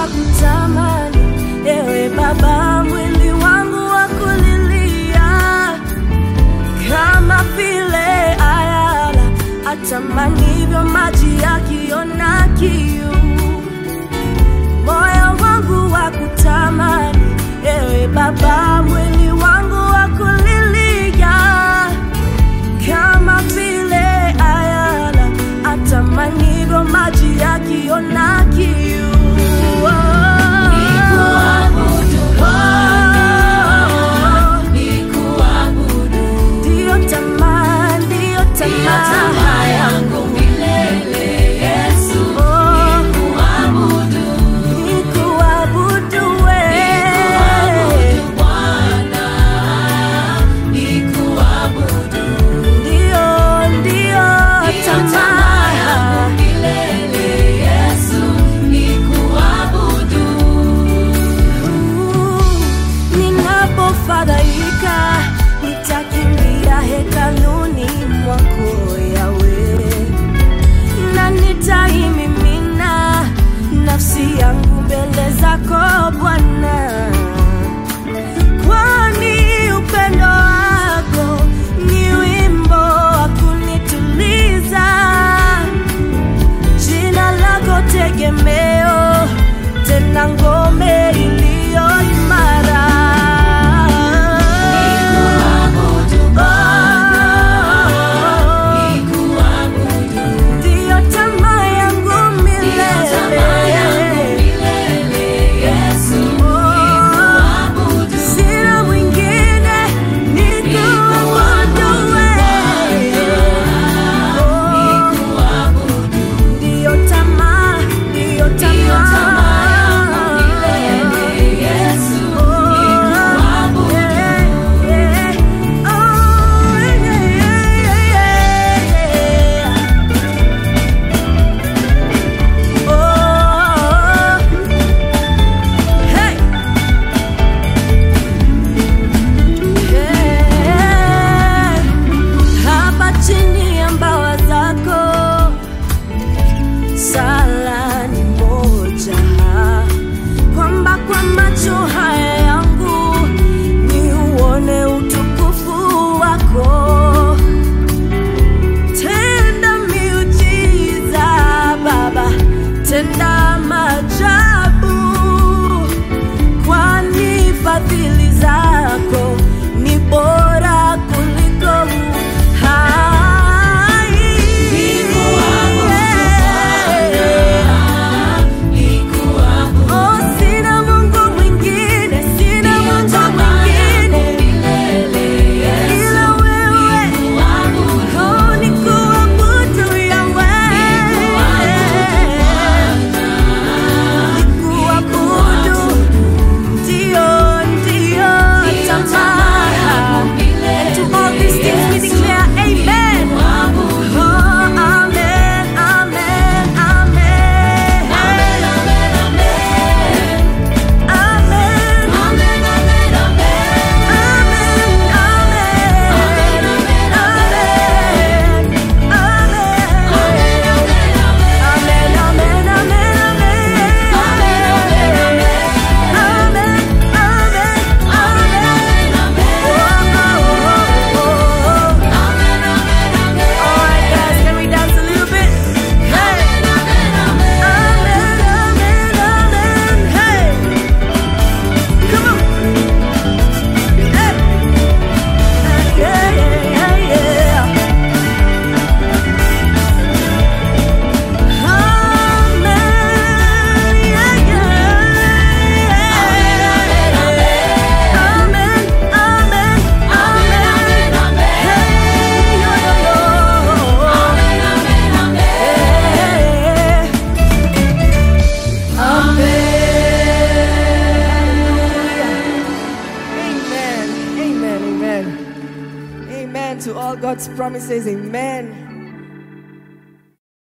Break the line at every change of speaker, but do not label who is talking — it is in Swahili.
wa kutamani, ewe Baba, mwili wangu wa kulilia, kama vile ayala atamanivyo maji yakiona kiu moyo wangu wa kutamani, ewe Baba, mwili wangu wa kulilia, kama vile ayala atamanivyo maji yakiona kiu. Ndiyo tamaa, ndiyo tamaa yangu Oh, nikuabudu wewe. Ndiyo, ndiyo tamaa Ninapofadhaika nitakimbia hekaluni mwako Yawe, na nitaimimina nafsi yangu mbele zako Bwana, kwani upendo wako ni wimbo wa kunituliza jina lako tegemeo, tena ngome iliyo imara. Ndiyo tamaa yangu milele. Oh, sina mwingine nikuabudu wewe. Oh, ndiyo tamaa, ndiyo tamaa. Oh, yeah, yeah. Oh, yeah, yeah, yeah. Oh, hey. Hey. Hapa chini ya mbawa zako sala ni moja, kwamba kwa macho haya yangu ni uone utukufu wako. Tenda miujiza Baba, tenda maajabu, kwani fadhili zako ni bora kuliko uhai. Oh, sina Mungu mwingine, sina Mungu mwingine ila wewe. Oh, nikuabudu Yahweh. Nikuabudu, ndio, ndio tamaa. To all these things we declare amen. Oh, amen, amen, amen. Amen. Come on. Hey. Yeah, yeah, yeah, yeah. Amen. Yeah, yeah. Amen. Amen. Amen. Hey, yo, yo, yo. Hey. Amen. Amen. Amen. Amen to all God's promises. Amen.